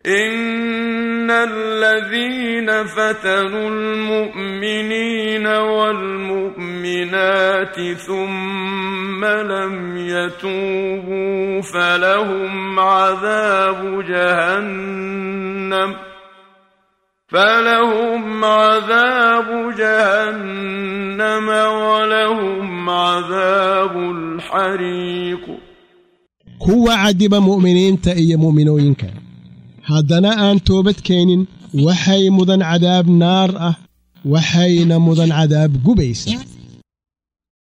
إن الذين فتنوا المؤمنين والمؤمنات ثم لم يتوبوا فلهم عذاب جهنم فلهم عذاب جهنم ولهم عذاب الحريق kuwa cadiba mu'miniinta iyo mu'minooyinka haddana aan toobad keenin waxay mudan cadaab naar ah waxayna mudan cadaab gubaysa